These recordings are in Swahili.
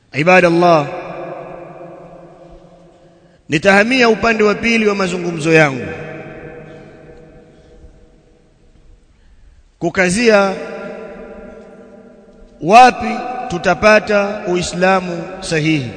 ibadallah nitahamia upande wa pili wa mazungumzo yangu kukazia wapi tutapata uislamu sahihi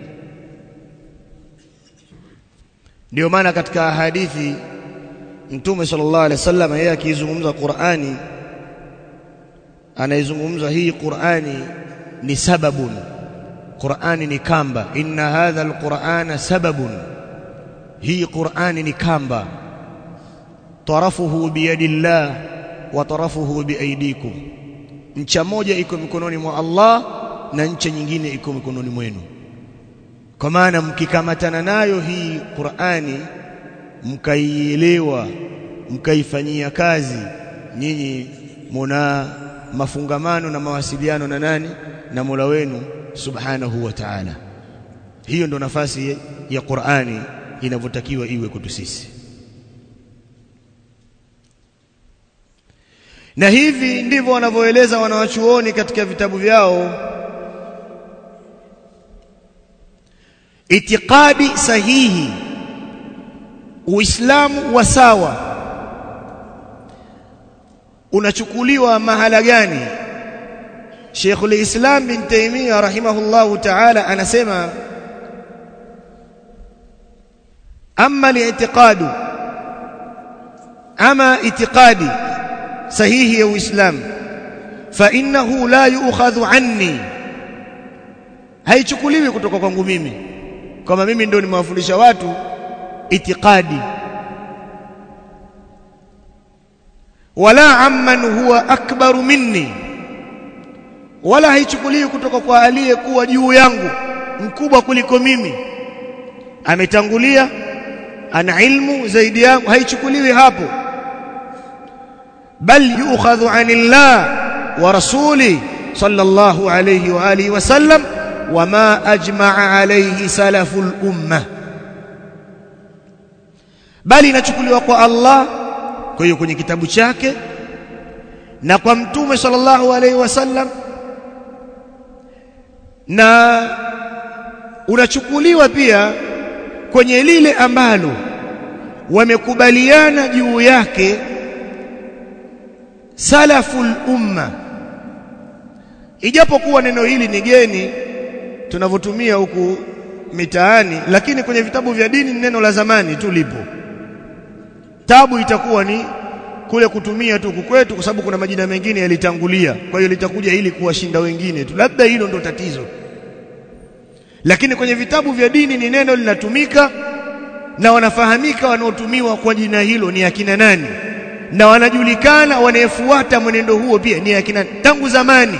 ndio maana katika hadithi mtume sallallahu alaihi wasallam yeye akizungumza Qur'ani anaizungumza hii Qur'ani ni sababun Qur'ani ni kamba inna hadha alqur'ana sababun hii Qur'ani ni kamba tarafuhu biyadillah wa tarafuhu biaidikum ncha moja iko mikononi mwa Allah na ncha nyingine iko mikononi mwenu kwa maana mkikamatana nayo hii Qur'ani mkaielewa mkaifanyia kazi nyinyi muna mafungamano na mawasiliano na nani na Mola wenu subhanahu wa ta'ala hiyo ndo nafasi ya Qur'ani inavyotakiwa iwe kwetu sisi na hivi ndivyo wanavyoeleza wanawachuoni katika vitabu vyao itikadi sahihi uislamu wa sawa unachukuliwa mahala gani Sheikhul Islam bin Taymiyyah rahimahullahu ta'ala anasema amma li'tiqadu ama itiqadi sahihi ya uislamu fa innahu la yu'khadhu anni haichukuliwi kutoka kwangu mimi kama mimi ndio nimewafundisha watu itikadi wala amman huwa akbaru minni wala haichukuliwi kutoka kwa aliyekuwa juu yangu mkubwa kuliko mimi ametangulia ana ilmu zaidi yangu haichukuliwi hapo bal yu'khadhu anillah wa rasuli sallallahu alayhi wa alihi wasallam wama ajma'a alayhi salaful ummah bali inachukuliwa kwa Allah kwa hiyo kwenye kitabu chake na kwa mtume sallallahu alaihi wasallam na unachukuliwa pia kwenye lile ambalo wamekubaliana juu yake salaful umma ijapokuwa neno hili ni geni tunavyotumia huku mitaani lakini kwenye vitabu vya dini ni neno la zamani tu lipo tabu itakuwa ni kule kutumia tu kwetu kwa sababu kuna majina mengine yalitangulia kwa hiyo litakuja ili kuwashinda wengine tu labda hilo ndo tatizo lakini kwenye vitabu vya dini ni neno linatumika na wanafahamika wanaotumiwa kwa jina hilo ni akina nani na wanajulikana wanayefuata mwenendo huo pia ni akina tangu zamani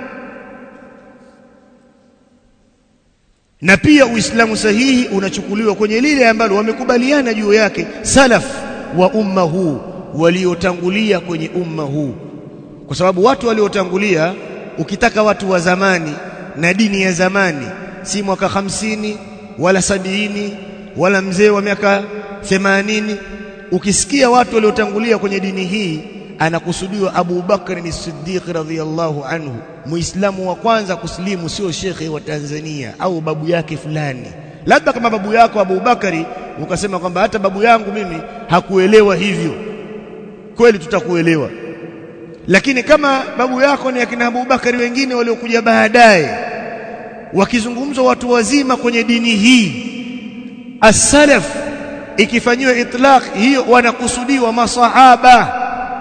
na pia uislamu sahihi unachukuliwa kwenye lile ambalo wamekubaliana juu yake salaf wa umma huu waliotangulia kwenye umma huu kwa sababu watu waliotangulia ukitaka watu wa zamani na dini ya zamani si mwaka hamsini wala sabiini wala mzee wa miaka themanini ukisikia watu waliotangulia kwenye dini hii anakusudiwa Abu Bakr ni Siddiq radhiyallahu anhu muislamu wa kwanza kusilimu sio shekhe wa Tanzania au babu yake fulani labda kama babu yako Abu Bakari ukasema kwamba hata babu yangu mimi hakuelewa hivyo kweli tutakuelewa lakini kama babu yako ni akina Abu Bakari wengine waliokuja baadaye wakizungumzwa watu wazima kwenye dini hii as-salaf ikifanyiwa itlaq hiyo wanakusudiwa masahaba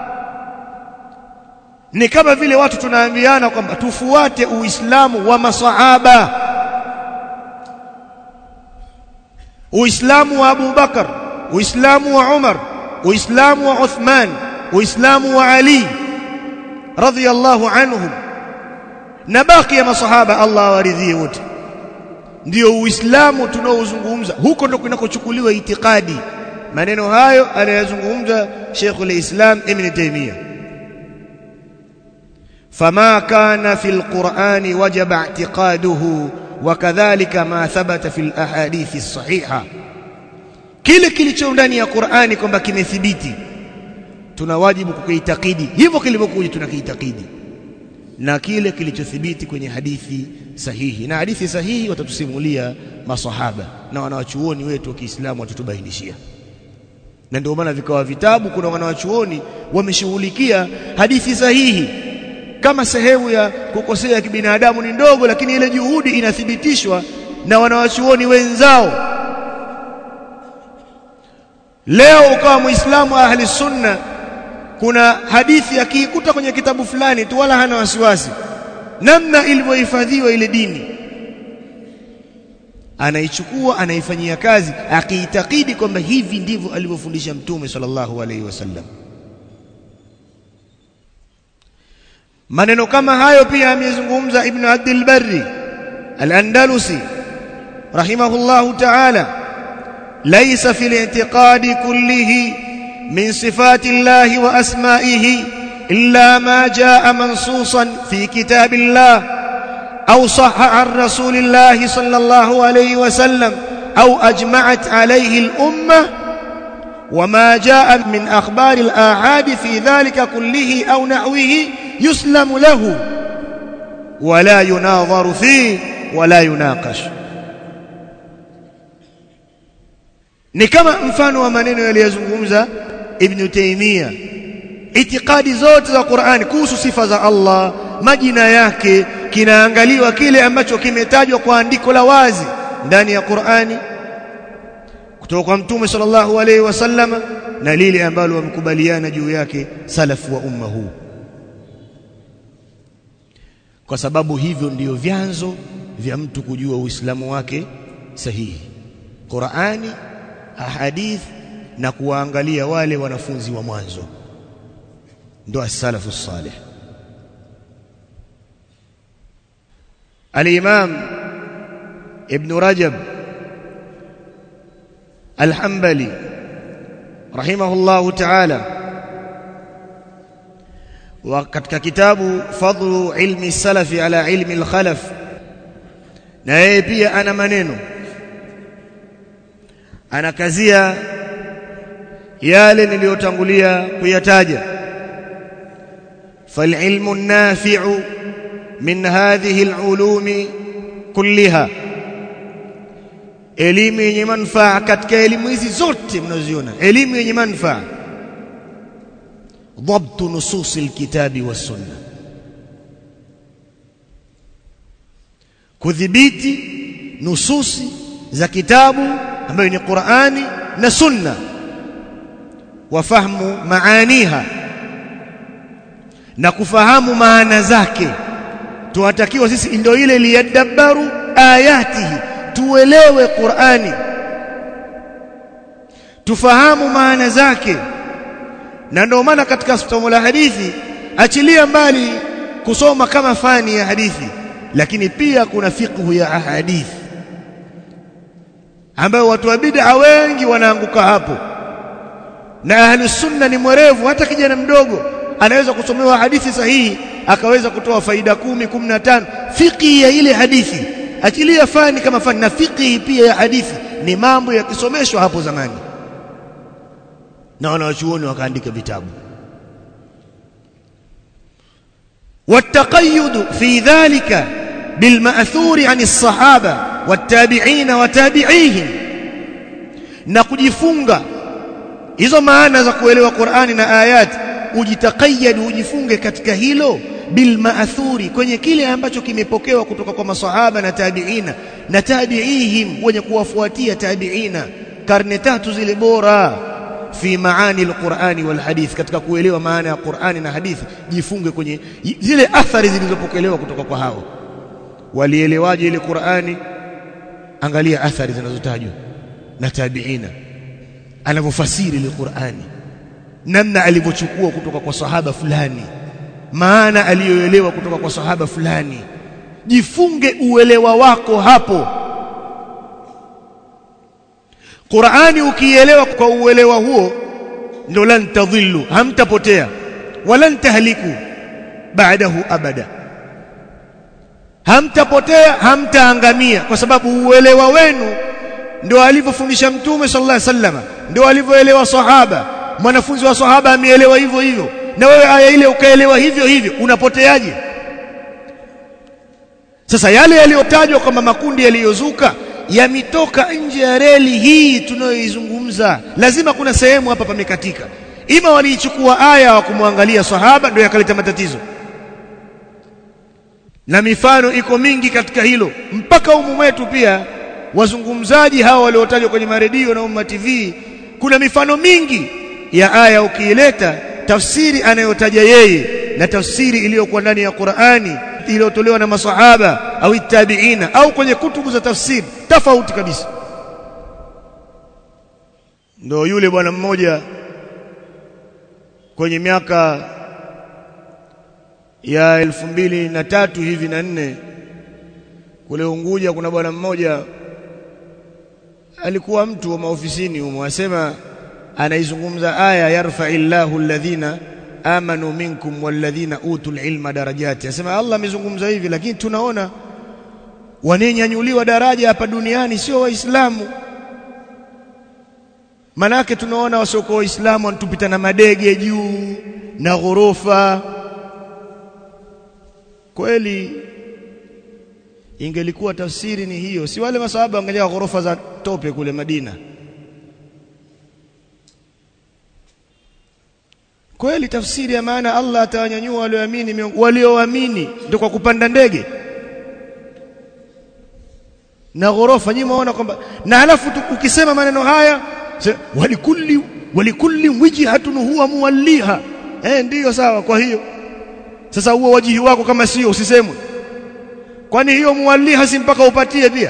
ni kama vile watu tunaambiana kwamba tufuate uislamu wa masahaba uislamu wa Abu Bakar uislamu wa Umar uislamu wa Uthman uislamu wa Ali radhiyallahu anhum na baki ya masahaba Allah awaridhie wote ndio uislamu tunaozungumza huko ndo kunakochukuliwa itikadi maneno hayo anayazungumza Sheikhul Islam Ibn Taymiyyah فما كان في القرآن وجب اعتقاده وكذلك ما ثبت في الأحاديث الصحيحة kile kilicho ndani ya Qur'ani kwamba kimethibiti tuna wajibu kukiitakidi hivyo kilivyokuja tunakiitakidi na kile kilichothibiti kwenye hadithi sahihi na hadithi sahihi watatusimulia masahaba na wanawachuoni wetu wa Kiislamu watatubainishia na ndio maana vikawa vitabu kuna wanawachuoni wameshughulikia hadithi sahihi kama sehemu ya kukosea kibinadamu ni ndogo lakini ile juhudi inathibitishwa na wanawachuoni wenzao leo ukawa muislamu ahli sunna kuna hadithi akiikuta kwenye kitabu fulani tu wala hana wasiwasi namna ilivyohifadhiwa ile dini anaichukua anaifanyia kazi akiitakidi kwamba hivi ndivyo alivyofundisha mtume sallallahu alaihi wasallam maneno kama hayo pia amezungumza ibn Abdul Barri al-Andalusi rahimahullahu ta'ala laysa fil i'tiqadi kullihi min sifati Allah wa asma'ihi illa ma jaa mansusan fi kitabillah أو صح عن رسول الله صلى الله عليه وسلم أو أجمعت عليه الأمة وما جاء من أخبار الآحاد في ذلك كله أو نحوه يسلم له ولا يناظر فيه ولا يناقش ni kama mfano wa maneno yaliyozungumza Ibn Taymiyyah itikadi zote za Qur'ani kuhusu sifa za Allah majina yake kinaangaliwa kile ambacho kimetajwa kwa andiko la wazi ndani ya Qur'ani kutoka kwa Mtume sallallahu alaihi wasallam na lile ambalo wamekubaliana juu yake salafu wa umma huu kwa sababu hivyo ndiyo vyanzo vya mtu kujua Uislamu wake sahihi Qur'ani ahadith na kuwaangalia wale wanafunzi wa mwanzo ndo as-salafu salih الإمام ابن رجب الحنبلي رحمه الله تعالى وكتك كتاب فضل علم السلف على علم الخلف na yeye pia ana maneno anakazia yale niliyotangulia kuyataja فالعلم النافع من هذه العلوم كلها elimu yenye manufaa katika elimu hizi zote mnaziona elimu yenye manufaa ضبط نصوص الكتاب والسنه kudhibiti nususi za kitabu ambayo ni Qur'ani na Sunna wafahamu maaniha na kufahamu maana zake tunatakiwa sisi ndio ile liyadabbaru ayatihi tuelewe Qur'ani tufahamu maana zake na ndio maana katika somo la hadithi achilia mbali kusoma kama fani ya hadithi lakini pia kuna fiqhu ya ahadithi ambayo watu wa bid'a wengi wanaanguka hapo na ahli sunna ni mwerevu hata kijana mdogo anaweza kusomewa hadithi sahihi akaweza kutoa faida kumi, kumi na tano fiqhi ya ile hadithi achilia fani kama fani na fiqhi pia ya hadithi ni mambo yakisomeshwa hapo zamani na wanawachuoni wakaandika vitabu والتقيد في ذلك بالمأثور عن الصحابة والتابعين وتابعيهم na kujifunga hizo maana za kuelewa Qur'ani na ayati ujitakayad ujifunge katika hilo bilmaathuri kwenye kile ambacho kimepokewa kutoka kwa masahaba na tabiina na tabiihim wenye kuwafuatia tabiina karne tatu zile bora fi maani alqur'ani walhadith katika kuelewa maana ya Qur'ani na hadithi jifunge kwenye zile athari zilizopokelewa kutoka kwa hao walielewaje ile Qur'ani angalia athari zinazotajwa na tabiina anavyofasiri ile Qur'ani namna alivyochukua kutoka kwa sahaba fulani maana aliyoelewa kutoka kwa sahaba fulani jifunge uelewa wako hapo Qur'ani ukielewa kwa uelewa huo ndio lan tadhillu hamtapotea wala tahliku baadahu abada hamtapotea hamtaangamia kwa sababu uelewa wenu ndio alivyofundisha mtume sallallahu alaihi wasallam ndio alivyoelewa sahaba mwanafunzi wa sahaba ameelewa hivyo hivyo na wewe aya ile ukaelewa hivyo hivyo unapoteaje sasa yale yaliyotajwa kwamba makundi yaliyozuka yametoka nje ya reli hii tunayoizungumza lazima kuna sehemu hapa pamekatika ima waliichukua aya wa kumwangalia sahaba ndio yakaleta matatizo na mifano iko mingi katika hilo mpaka umu wetu pia wazungumzaji hawa waliotajwa kwenye maredio na umma TV kuna mifano mingi ya aya ukiileta tafsiri anayotaja yeye na tafsiri iliyokuwa ndani ya Qur'ani iliyotolewa na masahaba au tabiina au kwenye kutubu za tafsiri tofauti kabisa ndio yule bwana mmoja kwenye miaka ya elfu mbili na tatu hivi na nne kule Unguja kuna bwana mmoja alikuwa mtu wa maofisini humo asema anaizungumza aya yarfa'illahu alladhina amanu minkum walladhina utul ilma darajati asema Allah amezungumza hivi lakini tunaona wanenyanyuliwa daraja hapa duniani sio waislamu manake tunaona wasiokuwa waislamu wanatupita na madege juu na ghorofa kweli ingelikuwa tafsiri ni hiyo si wale masahaba wangejenga ghorofa za tope kule Madina kweli tafsiri ya maana Allah atawanyanyua walioamini walioamini ndio kwa kupanda ndege na ghorofa nyinyi mwaona kwamba na halafu ukisema maneno haya walikulli walikulli wijhatun huwa muwalliha eh ndiyo sawa kwa hiyo sasa huo wajihi wako kama sio usisemwe kwani hiyo muwalliha si mpaka upatie pia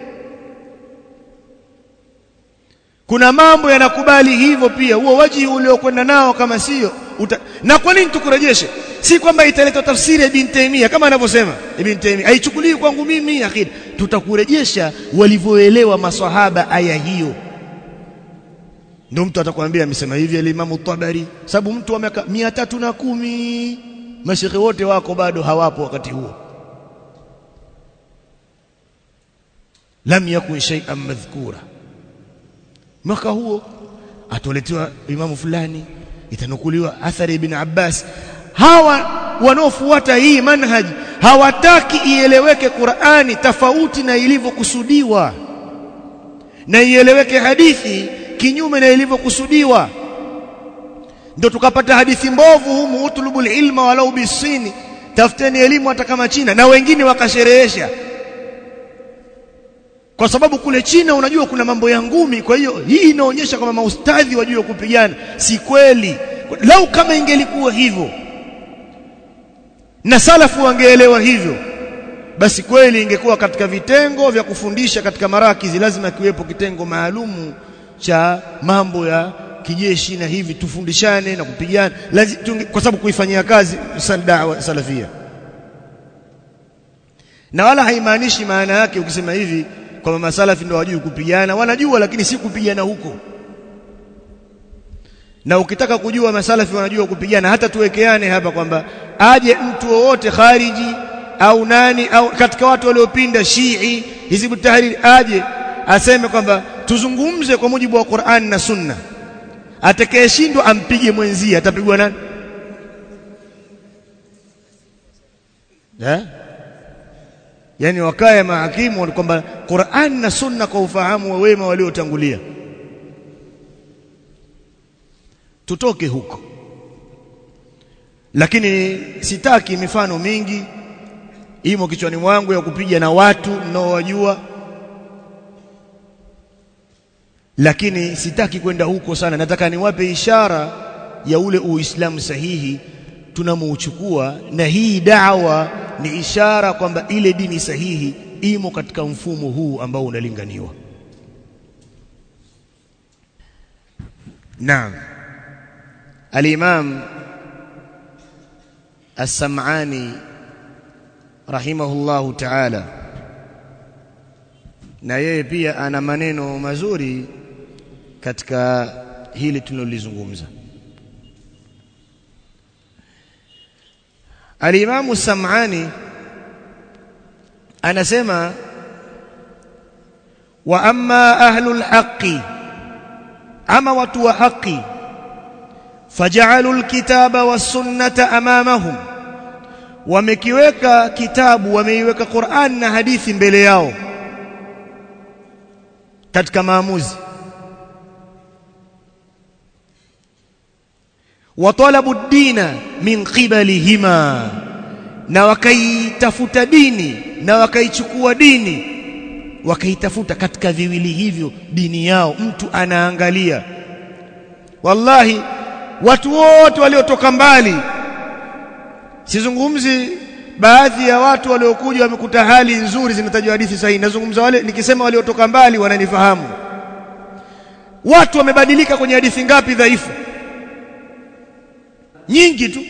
kuna mambo yanakubali hivyo pia huo wajihi uliokwenda nao kama sio uta... na kwa nini tukurejeshe si kwamba italeta tafsiri ya Ibn Taymiyyah kama anavyosema Ibn Taymiyyah haichukuliwi kwangu mimi akida tutakurejesha walivyoelewa maswahaba aya hiyo ndio mtu atakwambia amesema hivi al-Imam Tabari sababu mtu wa miaka 310 mashekhe wote wako bado hawapo wakati huo lam yakun shay'an madhkura mwaka huo atoletewa imamu fulani itanukuliwa athari ibn Abbas hawa wanaofuata hii manhaji hawataki ieleweke Qur'ani tofauti na ilivyokusudiwa na ieleweke hadithi kinyume na ilivyokusudiwa ndio tukapata hadithi mbovu humu utlubul ilma walau bisini tafuteni elimu hata kama China na wengine wakasherehesha kwa sababu kule China unajua kuna mambo ya ngumi kwa hiyo hii inaonyesha kwamba maustadhi wajua kupigana si kweli lau kama ingelikuwa hivyo na salafu wangeelewa hivyo basi kweli ingekuwa katika vitengo vya kufundisha katika marakizi lazima kiwepo kitengo maalumu cha mambo ya kijeshi na hivi tufundishane na kupigana lazima kwa sababu kuifanyia kazi dawa salafia na wala haimaanishi maana yake ukisema hivi kwamba masalafi ndio wajui kupigana wanajua lakini si kupigana huko na ukitaka kujua masalafi wanajua kupigana hata tuwekeane hapa kwamba aje mtu wowote khariji au nani au katika watu waliopinda Shii Hizbu Tahrir aje aseme kwamba tuzungumze kwa mujibu wa Qur'an na Sunna atakayeshindwa ampige mwenzie atapigwa nani eh yani wakae mahakimu kwamba Qur'an na Sunna kwa ufahamu wa wema waliotangulia tutoke huko lakini sitaki mifano mingi imo kichwani mwangu ya kupiga na watu mnaowajua lakini sitaki kwenda huko sana nataka niwape ishara ya ule uislamu sahihi tunamouchukua na hii dawa ni ishara kwamba ile dini sahihi imo katika mfumo huu ambao unalinganiwa naam al-imam as-sam'ani rahimahullahu ta'ala na yeye pia ana maneno mazuri katika hili tunalolizungumza Al-Imam Sam'ani anasema wa amma ahlul haqqi ama watu wa haki faj'alul kitaba was sunnata amamahum wamekiweka kitabu wameiweka Qur'an na hadithi mbele yao katika maamuzi watalabu dina min qibalihima na wakaitafuta dini na wakaichukua dini wakaitafuta katika viwili hivyo dini yao mtu anaangalia wallahi watu wote waliotoka mbali sizungumzi baadhi ya watu waliokuja wamekuta hali nzuri zinatajwa hadithi sahihi nazungumza wale nikisema waliotoka mbali wananifahamu watu wamebadilika kwenye hadithi ngapi dhaifu nyingi tu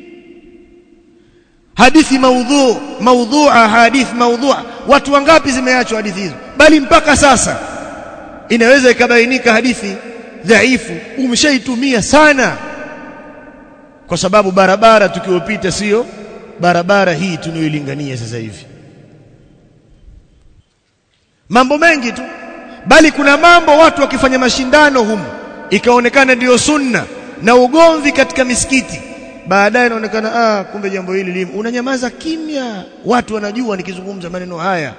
hadithi maudhu maudhu'a hadithi maudhu'a watu wangapi zimeachwa hadithi hizo bali mpaka sasa inaweza ikabainika hadithi dhaifu umeshaitumia sana kwa sababu barabara tukiopita sio barabara hii tunayoilingania sasa hivi mambo mengi tu bali kuna mambo watu wakifanya mashindano humu ikaonekana ndiyo sunna na ugomvi katika misikiti baadaye inaonekana ah kumbe jambo hili limu unanyamaza kimya watu wanajua nikizungumza maneno haya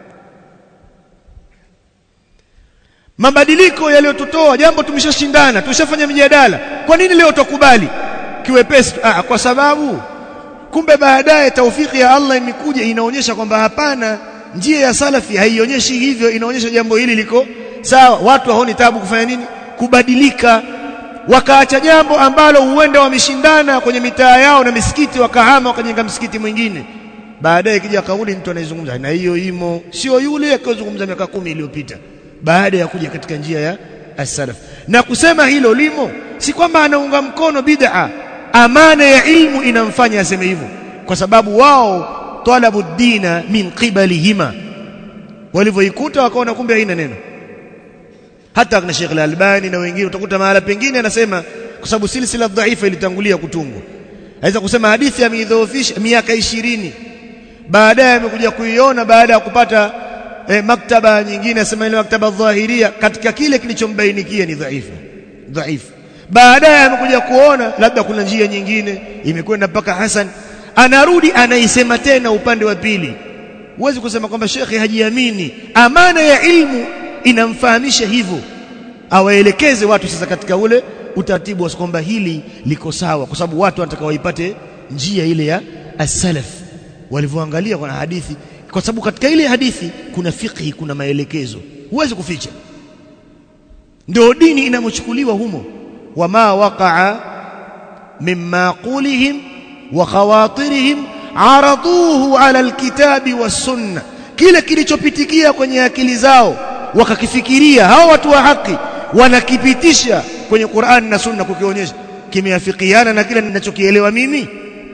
mabadiliko yaliyotutoa jambo tumeshashindana tumeshafanya mijadala kwa nini leo tukubali kiwepesi ah kwa sababu kumbe baadaye taufiki ya Allah imekuja inaonyesha kwamba hapana njia ya salafi haionyeshi hivyo inaonyesha jambo hili liko sawa watu haoni tabu kufanya nini kubadilika wakaacha jambo ambalo huenda wameshindana kwenye mitaa yao na misikiti wakahama wakajenga msikiti mwingine baadaye kija kauli mtu anaizungumza na hiyo imo sio yule akizungumza miaka kumi iliyopita baada ya kuja katika njia ya as-salaf na kusema hilo limo si kwamba anaunga mkono bid'a amana ya ilmu inamfanya aseme hivyo kwa sababu wao talabu dina min qibalihima walivyoikuta wakaona kumbe haina neno hata na Sheikh Al-Albani na wengine utakuta mahala pengine anasema kwa sababu silsila dhaifa ilitangulia kutungwa aweza kusema hadithi ameidhoofisha miaka ishirini baadaye amekuja kuiona baada ya kupata eh, maktaba nyingine asema ile maktaba dhahiria katika kile kilichombainikia ni dhaifu dhaifu baadaye amekuja kuona labda kuna njia nyingine imekwenda mpaka Hasan anarudi anaisema tena upande wa pili huwezi kusema kwamba shekhe hajiamini amana ya ilmu inamfahamisha hivyo awaelekeze watu sasa katika ule utaratibu wa kwamba hili liko sawa kwa sababu watu wanataka waipate njia ile ya as-salaf walivyoangalia kwa hadithi kwa sababu katika ile hadithi kuna fiqhi kuna maelekezo huwezi kuficha ndio dini inamochukuliwa humo wama waqa'a mimma qulihim wa khawatirihim araduhu ala alkitabi was-sunnah kile kilichopitikia kwenye akili zao wakakifikiria hao watu wa haki wanakipitisha kwenye Qur'an na Sunna kukionyesha kimeafikiana na kile ninachokielewa mimi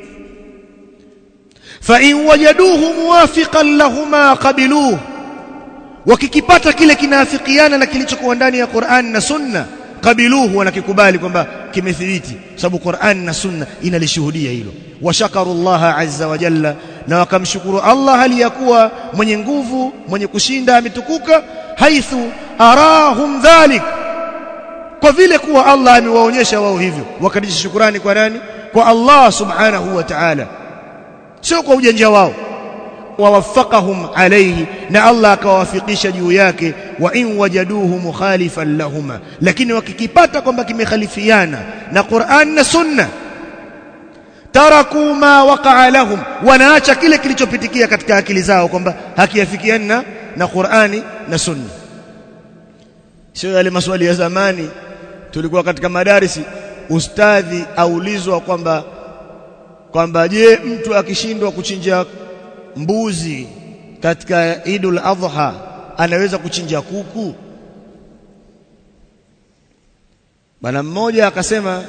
fa in wajaduhu muwafiqan lahuma qabiluhu wakikipata kile kinaafikiana na kilichokuwa ndani ya Qur'an na Sunna qabiluhu wanakikubali kwamba kimethibiti sababu Qur'an na Sunna inalishuhudia hilo washakaru Allah azza wa jalla na wakamshukuru Allah hali ya kuwa mwenye nguvu mwenye kushinda ametukuka haithu arahum dhalik kwa vile kuwa Allah amewaonyesha wao hivyo wakadisha shukurani kwa nani kwa Allah subhanahu wa ta'ala sio kwa ujanja wao wawafaqahum alayhi na Allah akawafikisha juu yake wa in wajaduhu mukhalifan lahuma lakini wakikipata kwamba kimekhalifiana na Qur'an na Sunna taraku ma waqa'a lahum wanaacha kile kilichopitikia katika akili zao kwamba hakiafikiana na Qur'ani na Sunna sio yale maswali ya zamani tulikuwa katika madarisi ustadhi aulizwa kwamba kwamba je mtu akishindwa kuchinja mbuzi katika Idul Adha anaweza kuchinja kuku bwana mmoja akasema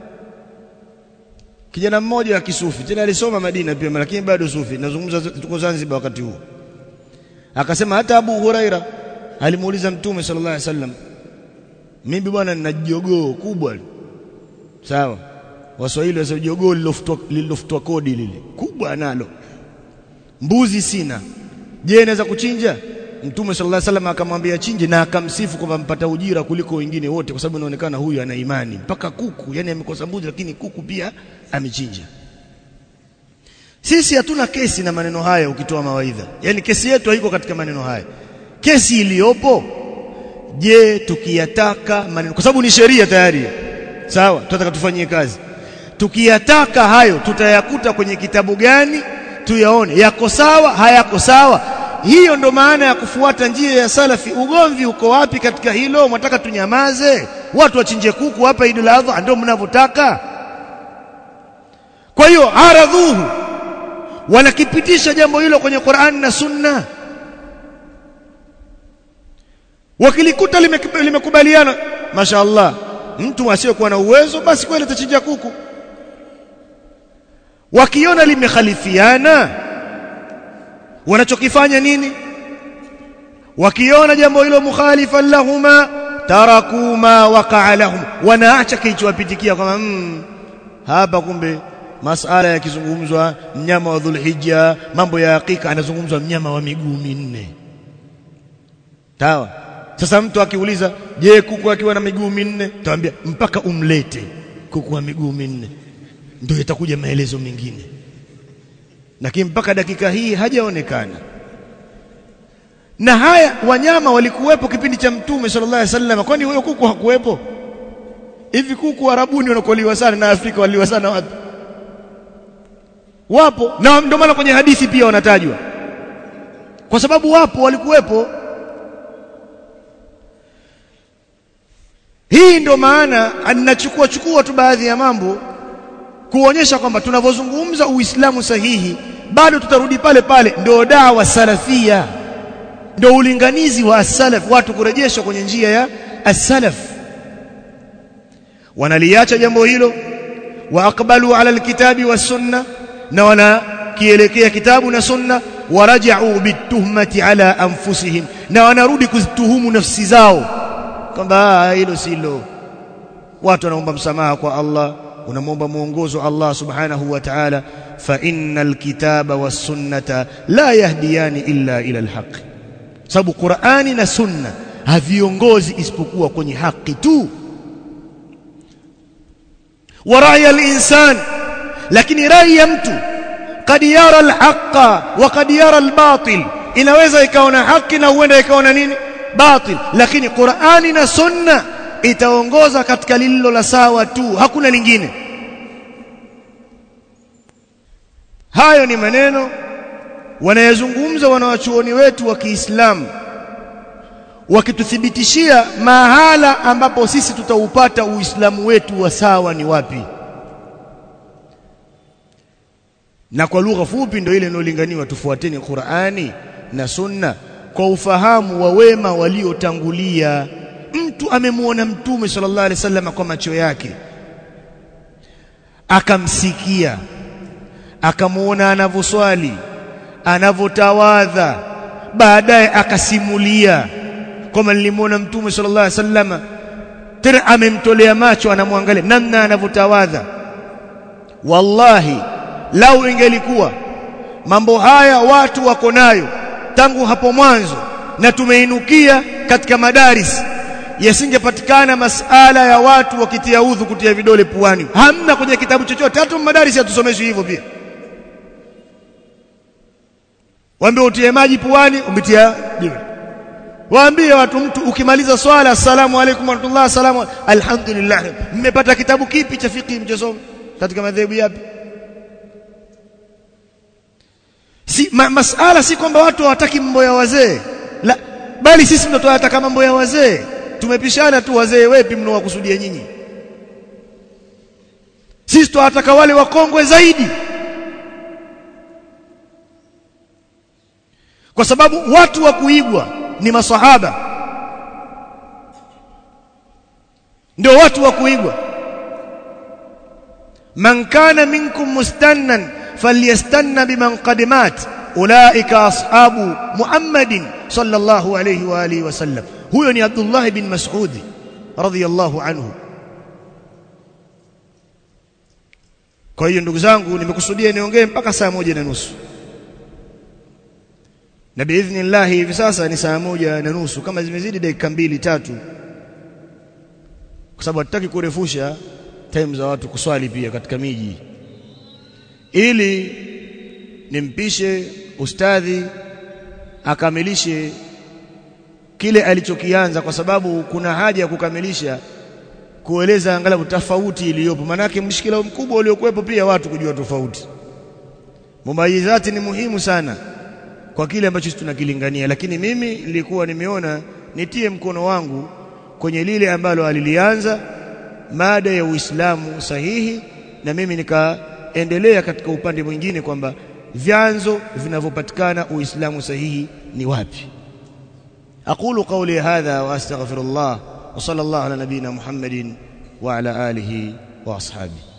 kijana mmoja wa kisufi tena alisoma Madina pia lakini bado sufi nazungumza tuko Zanzibar wakati huo akasema hata Abu Huraira alimuuliza mtume sallallahu alaihi wasallam mimi bwana nina jogoo kubwa sawa waswahili wasema jogoo lilofutwa kodi lile kubwa nalo mbuzi sina je naweza kuchinja mtume sallallahu alaihi wasallam akamwambia chinje na akamsifu kwamba mpata ujira kuliko wengine wote kwa sababu inaonekana huyu ana imani mpaka kuku yani amekosa mbuzi lakini kuku pia amechinja sisi hatuna kesi na maneno haya ukitoa mawaidha yani kesi yetu haiko katika maneno haya kesi iliyopo je tukiyataka maneno kwa sababu ni sheria tayari sawa tunataka tufanyie kazi tukiyataka hayo tutayakuta kwenye kitabu gani tuyaone yako sawa hayako sawa hiyo ndo maana ya kufuata njia ya salafi ugomvi uko wapi katika hilo mwataka tunyamaze watu wachinje kuku hapa Idul Adha ndio mnavyotaka kwa hiyo aradhuhu wanakipitisha jambo hilo kwenye Qur'an na Sunna wakilikuta limekubaliana lime mashaallah mtu asiyekuwa na uwezo basi kweli atachinja kuku wakiona limekhalifiana wanachokifanya nini wakiona jambo hilo mukhalifan lahuma taraku ma waqa'a lahum wanaacha kilichowapitikia kama mm, hapa kumbe masala yakizungumzwa mnyama wa dhulhijja mambo ya hakika anazungumzwa mnyama wa miguu minne sawa sasa mtu akiuliza je kuku akiwa na miguu minne tuambia mpaka umlete kuku wa miguu minne ndio itakuja maelezo mengine lakini mpaka dakika hii hajaonekana na haya wanyama walikuwepo kipindi cha mtume sallallahu alaihi wasallam kwani huyo kuku hakuwepo hivi kuku arabuni wanakoliwa sana na Afrika waliwa sana wapi wapo na ndio maana kwenye hadithi pia wanatajwa kwa sababu wapo walikuwepo hii ndio maana ninachukua chukua tu baadhi ya mambo kuonyesha kwamba tunavyozungumza uislamu sahihi bado tutarudi pale pale ndio dawa salafia ndio ulinganizi wa as-salaf watu kurejeshwa kwenye njia ya as-salaf wanaliacha jambo hilo wa aqbalu ala alkitabi was sunna na wanakielekea kitabu na sunna waraja'u bituhmati ala anfusihim na wanarudi kuzituhumu nafsi zao kwamba hilo silo watu wanaomba msamaha kwa Allah unamwomba mwongozo Allah subhanahu wa ta'ala fa innal kitaba was sunnata la yahdiyani illa ila alhaq sababu Qur'ani na sunna haviongozi isipokuwa kwenye haki tu wa ra'ya al-insan lakini rai ya mtu kad yara al-haqqa wa kad yara al-batil inaweza ikaona haki na huenda ikaona nini batil lakini Qur'ani na sunna itaongoza katika lililo la sawa tu hakuna lingine hayo ni maneno wanayazungumza wanawachuoni wetu wa Kiislamu wakituthibitishia mahala ambapo sisi tutaupata uislamu wetu wa sawa ni wapi na kwa lugha fupi ndio ile inayolinganiwa tufuateni Qur'ani na Sunna kwa ufahamu wa wema waliotangulia mtu amemwona mtume sallallahu alaihi wasallam kwa macho yake akamsikia akamuona anavyoswali anavyotawadha baadaye akasimulia kama nilimwona mtume sallallahu alaihi wasallam tena amemtolea macho anamwangalia namna anavyotawadha wallahi lau ingelikuwa mambo haya watu wako nayo tangu hapo mwanzo na tumeinukia katika madaris yasingepatikana masala ya watu wakitia udhu kutia vidole puani hamna kwenye kitabu chochote hata madaris hatusomeshwi hivyo pia waambie utie maji puani umetia vidole waambie watu mtu ukimaliza swala assalamu alaykum wa rahmatullah assalamu alhamdulillah mmepata kitabu kipi cha fiqh mchosoma katika madhehebu yapi si ma, masala si kwamba watu hawataki mambo ya wazee la bali sisi ndio tunataka mambo ya wazee tumepishana tu wazee wepi mnaowakusudia nyinyi sisi tunataka wale wakongwe zaidi kwa sababu watu wa kuigwa ni masahaba ndio watu wa kuigwa man kana minkum mustannan falyastanna biman qad mat ulaika ashabu muhammadin sallallahu alayhi wa alihi wasallam huyo ni abdullah bin mas'ud radhiyallahu anhu kwa hiyo ndugu zangu nimekusudia niongee mpaka saa moja na nusu na biidhnillah hivi sasa ni saa moja na nusu kama zimezidi dakika mbili tatu kwa sababu hatutaki kurefusha time za watu kuswali pia katika miji ili nimpishe ustadhi akamilishe kile alichokianza kwa sababu kuna haja ya kukamilisha kueleza angalau tofauti iliyopo manake mshikila mkubwa uliokuwepo pia watu kujua tofauti mumayizati ni muhimu sana kwa kile ambacho tunakilingania lakini mimi nilikuwa nimeona nitie mkono wangu kwenye lile ambalo alilianza mada ya Uislamu sahihi na mimi nikaendelea katika upande mwingine kwamba vyanzo vinavyopatikana Uislamu sahihi ni wapi aqulu qawli hadha wa astaghfirullah wa sallallahu ala nabina Muhammadin wa ala alihi wa ashabihi